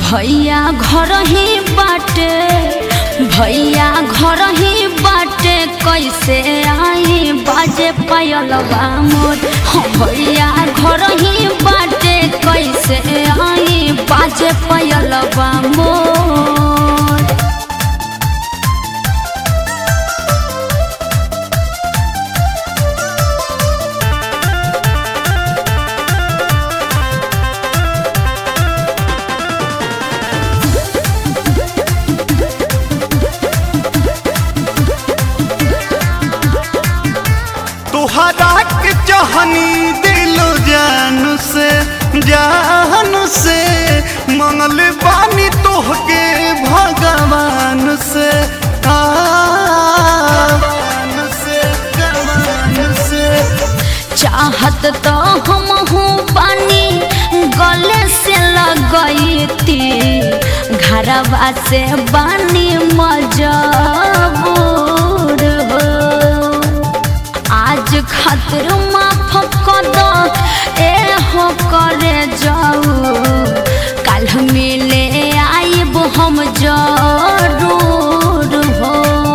भैया घर ही बाटे भैया घर ही बाटे कैसे आई बाजे पायलबा मोर हाँ भैया घर ही बाटे कैसे आई बाजे पायलबा मोर तुहरा के चाहनी दिल जान से जान से मंगल बानी तोहके भगवान से आ, भगवान से भगवान से चाहत तो हम हूँ पानी गले से लगती घरवा से बानी मजबूर हो आज खातिर माफ कर दो ए हो करे जाऊ कल मिले आइब हम जरूर हो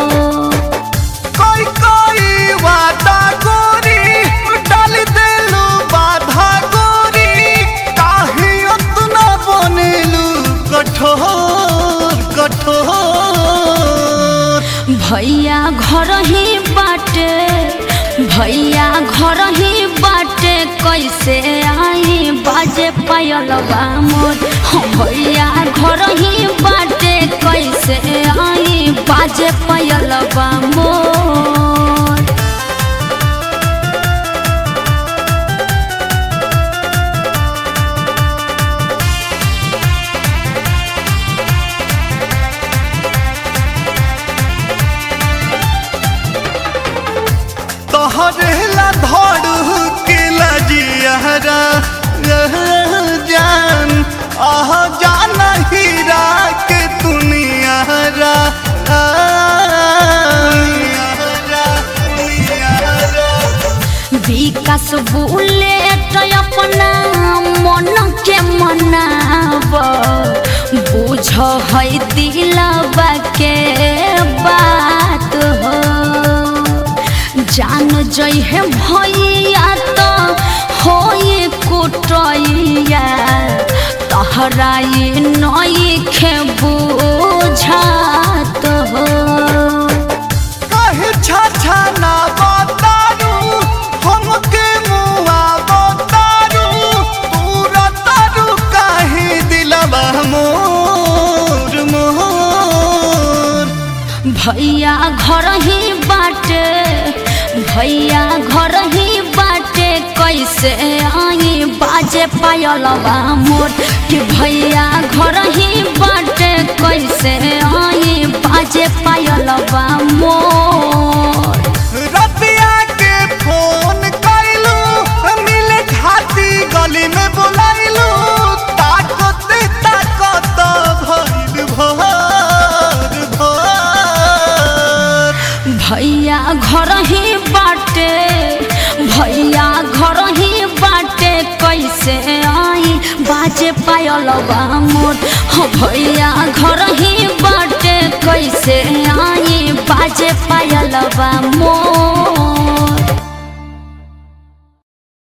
कोई कोई वादा गोरी डाल देलू बाधा गोरी काहे उतना बनेलू कठोर कठोर भैया घर ही बाटे भैया घर ही बाटे कैसे आई बाजे पायलबा मोर हाँ भैया घर ही बाटे कैसे आई बाजे पायलबा मोर तोहरे ला धड़ के लजियारा जान आह जान हीरा के दुनियारा विकास बुलेट अपना मन के मनाब बुझ है दिलबा के बात हो जान जइहे भैया तो होई कुटैया तहरा ये नई खे बुझात हो कहे छाछा ना बतारू हमके मुआ बतारू तूरा तारू काहे दिलवा मोर मोर भैया घर ही बाटे भैया घर ही बाटे कैसे आई बाजे पायलबा मोर कि भैया घर ही बाटे कैसे आई बाजे पायलबा मोर रतिया के फोन कैलू मिले खाती गली में बुलाइलू ताकत ताकत भइल भर भर भैया घर ही बाटे भैया घर ही बाटे कैसे आई बाजे पायलबा मोर हाँ भैया घर ही बाटे कैसे आई बाजे पायलबा मोर